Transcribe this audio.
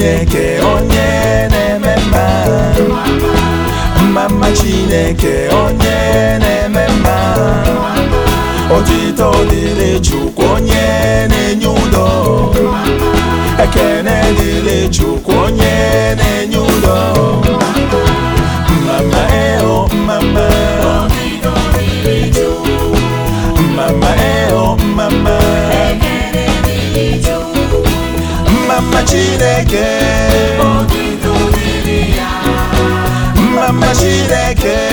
chineke onye na-eme mma mma mma chineke onye na-eme mma otito dịrị chukwu onye na-enye udo ekene dịrị chukwu onye na-enye udo mama eo mama mama eo mama mama chineke mama chineke